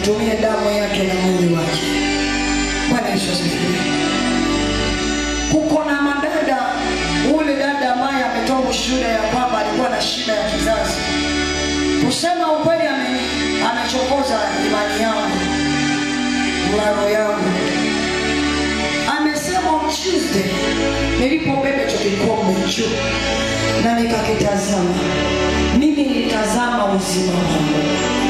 utumie damu yake na mwili wake. Bwana Yesu asifiwe. Kuko na madada, ule dada ambaye ametoa ushuhuda ya kwamba alikuwa na shida ya kizazi. Kusema ukweli, ame, amechokoza imani yangu, mlalo yangu. Amesema on Tuesday nilipobeba hicho kikombe juu na nikakitazama, mimi nilitazama uzima wangu.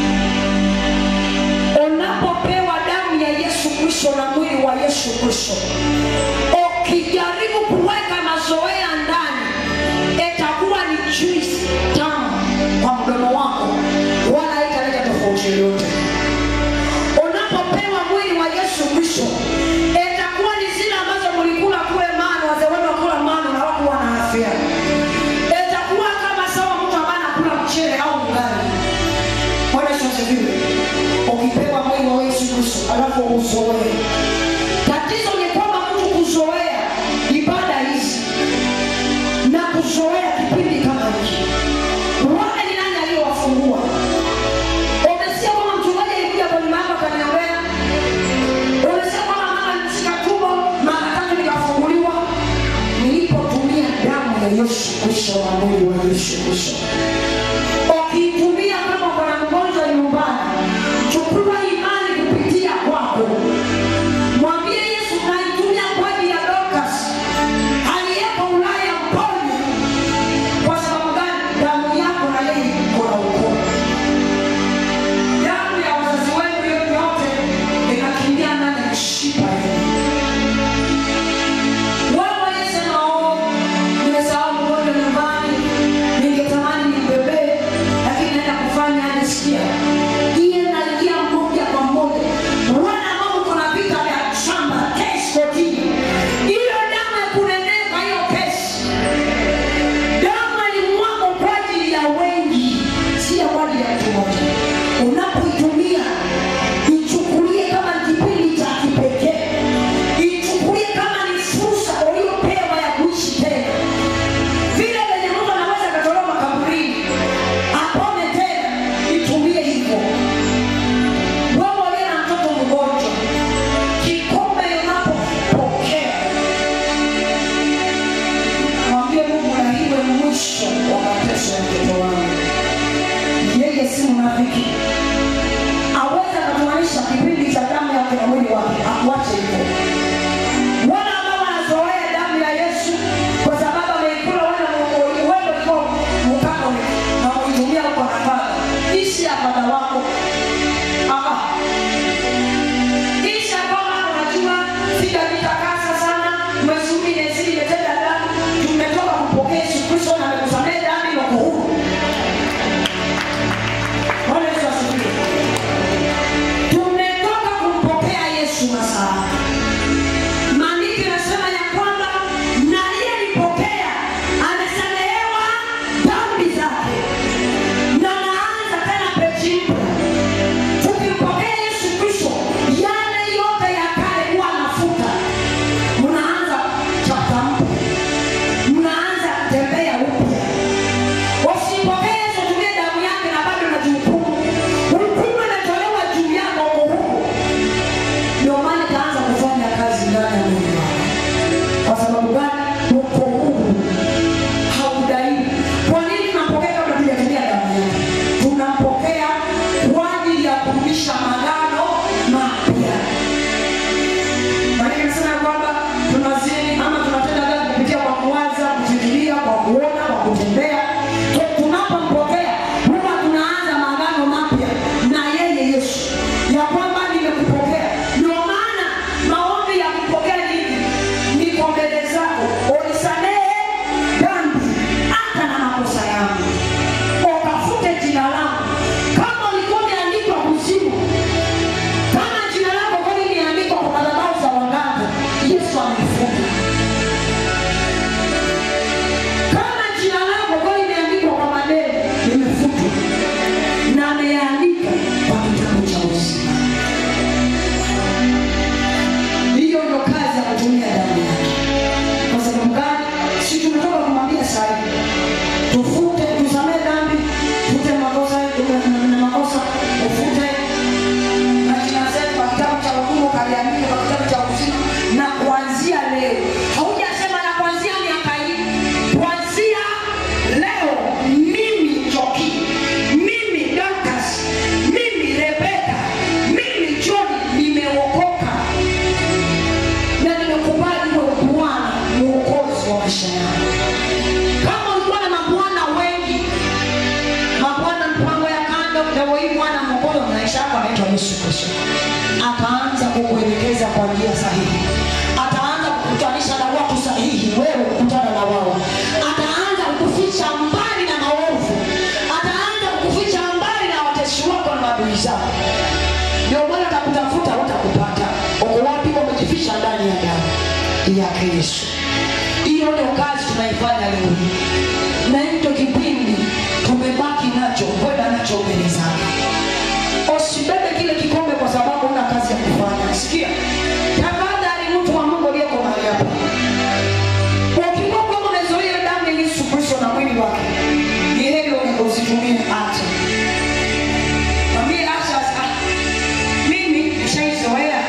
Unapopewa damu ya Yesu Kristo na mwili wa Yesu Kristo, ukijaribu kuweka mazoea ndani, itakuwa ni juice tamu kwa mdomo wako, wala haitaleta tofauti yoyote. Unapopewa mwili wa Yesu Kristo, itakuwa ni zile ambazo mlikula kule mano, wazee wenu wakula mano na wako wana afya. Itakuwa kama sawa mtu ambaye anakula mchele au ugali. Bwana Yesu asifiwe. Ukipewa mwili wa Yesu Kristo alafu uzoee. Tatizo ni kwamba mtu kuzoea ibada hizi na kuzoea kipindi kama hiki. Wale ni nani aliyowafungua? Umesikia kwamba mchungaji alikuja kwenye mama akaniombea? Umesikia kwamba mama alishika tumbo mara tatu nikafunguliwa? Nilipotumia damu ya Yesu Kristo na mwili wa Yesu Kristo ukiitumia kama uko na mgonjwa nyumbani, chukua imani kupitia kwako, mwambie Yesu, naitumia kwa ajili ya Dorcas aliyeko Ulaya, mponye. Kwa sababu gani? Damu yako na yeye iko na ukoo. Damu ya wazazi wenu hiyo yote inakimbia ndani ya mishipa yenu. Wewe Yesu, nao nimesahau mgonjwa nyumbani, ningetamani nimbebee, lakini naenda kufanya anisikia. Iye naingia moja kwa moja. Wana ambao uko na vita vya shamba, kesi kotini. Hiyo damu ya kunenepa hiyo kesi. Damu ilimwagwa kwa ajili ya wengi, si ya kwa ajili ya mtu mmoja. Unapoitumia ichukulie kama ni kipindi cha kipekee, ichukulie kama ni fursa uliyopewa ya kuishi tena. Vile venye mtu anaweza akatolewa makaburini apone tena, itumie hivyo. Wewe uliye na mtoto mgonjwa, kikombe unapopokea mwambie Mungu na iwe mwisho wa mateso ya mtoto wangu. Yeye si mnafiki, aweza akatumanisha kipindi cha damu yake na mwili wake, akuache hivyo. Wale ambao wanazoea damu ya Yesu kwa sababu ameikula wewe wewe ulikuwa mkako na uitumia kwa nafaka, ishi apata wako ah kisha kwamba unajua sijajitakasa sana, mwezi huu nimezidi nimetenda dhambi, tumetoka kupokea Yesu Kristo na amekusamehe dhambi na uko huru. Bwana Yesu asifiwe. Tumetoka kumpokea Yesu masaa. Maandiko yanasema ya kwamba na aliyelipokea amesamehewa dhambi zake, na naanza tena peji mpya tukimpokea Yesu Kristo, yale yote ya kale huwa mafuta, mnaanza chapta mpya, mnaanza tembea upya. Usipokee Yesu, tumie damu yake na bado unajihukumu. Hukumu inatolewa juu yako, uko huko. Ndio maana itaanza kufanya sahihi ataanza kukutanisha na watu sahihi wewe kukutana na wao ataanza kukuficha mbali na maovu ataanza kukuficha mbali na watesi wako na maadui zako ndio maana atakutafuta utakupata uko wapi umejificha ndani ya damu yake yesu hiyo ndio kazi tunaifanya leo hii na hicho kipindi tumebaki nacho kwenda nacho mbele zake usibebe kile kikombe kwa sababu una kazi ya kufanya sikia tafadhali mtu wa mungu aliyeko mahali hapa ukiwa kwamba umezoea damu ya yesu kristo na mwili wake ni heri usitumie acha mwambie acha ah, mimi nishaizoea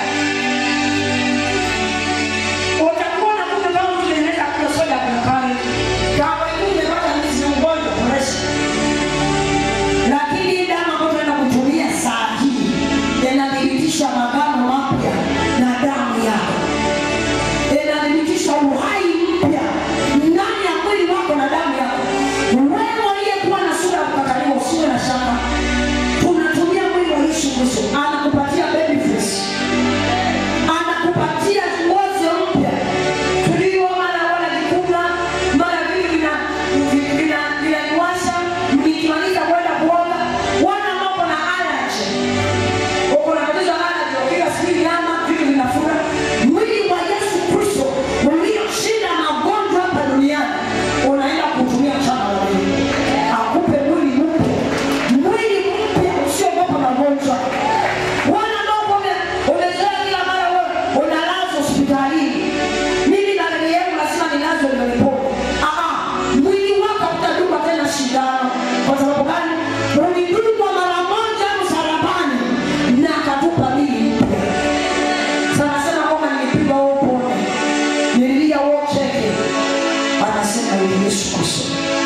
utakuwa na kumbe kama mtu anaenda kunywa soda kwa kale kama hivi umepata ndizi ugonjwa presha lakini hii damu ambayo tunaenda kutumia saa hii inathibitisha magano mapya na damu yako inathibitisha uhai mpya ndani ya mwili wako na damu yako wewe aliyekuwa na sura ya kukataliwa usiwe na shaka tunatumia mwili wa yesu kristo anakupatia baby face anakupatia ngozi mpya tulio mara wala vikuna mara vivi vina- vi- vina- vinaniwasha nikimaliza kwenda kuoga wana mambo na allergy uko na tatizo la allergy ukiwa sijui nyama vitu vinafura mwili wa yesu kristo ulioshinda magonjwa hapa duniani unaenda kutumia mchana wa leo akupe mwili mpya mwili mpya usiogopa magonjwa wana ambao ume- umezoea kila mara wewe unalazwa hospitalini mimi na dada yangu lazima nilazwe ndio nipone Ah, ah, mwili wako utadungwa tena shindano kwa sababu gani ulidungwa mara moja msalabani na akatupa mili mpya sana sana kwamba nilipigwa wewe upone nililia wewe ucheke anasema yeye yesu kristo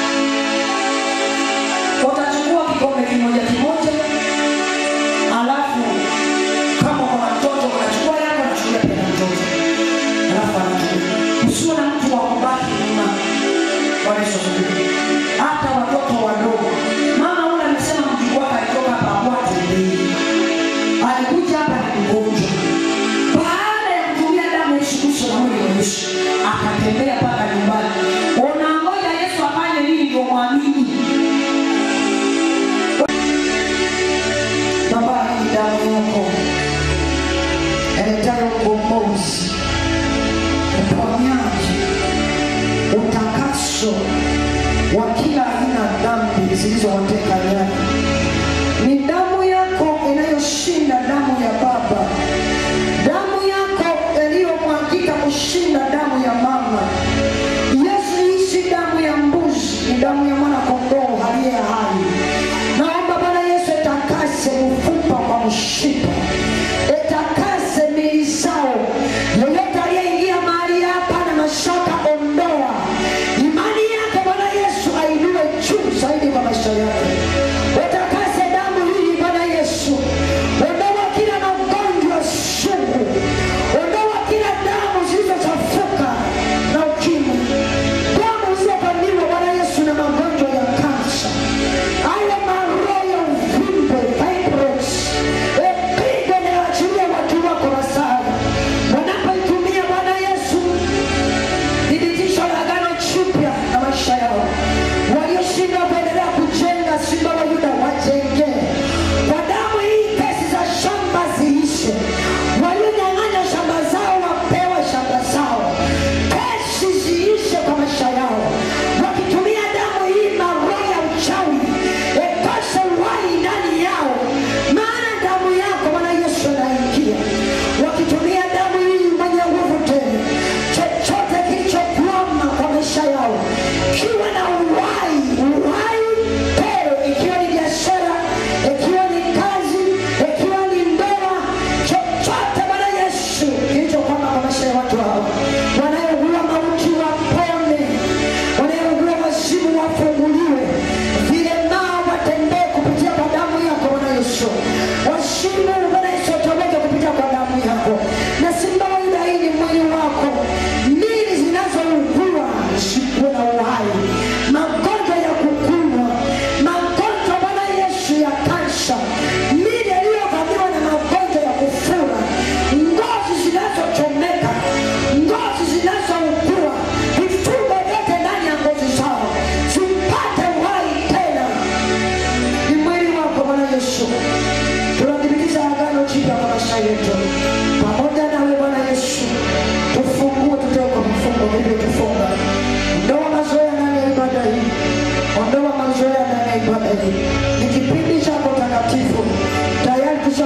utachukua kikombe kimoja kimoja alafu kama kuna mtoto unachukua yako unachukua pia na mtoto alafu anachukua usiwe na mtu wa kubaki nyuma Bwana Yesu asifiwe. hata watoto wadogo mama ule amesema mjukuu wake alitoka hapa hakuwa tembei alikuja hapa ni mgonjwa baada ya kutumia damu ya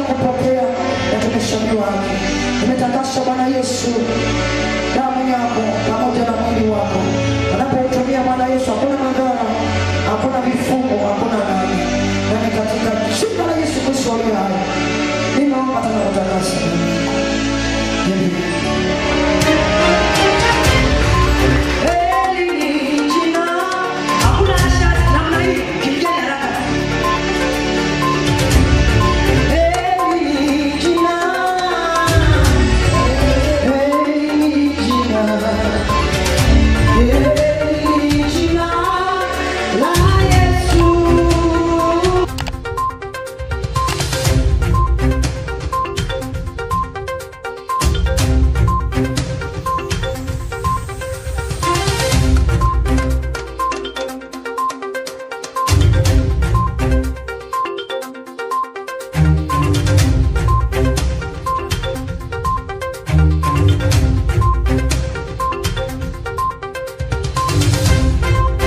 kupokea watumishi wake. Nimetakasha Bwana Yesu damu yako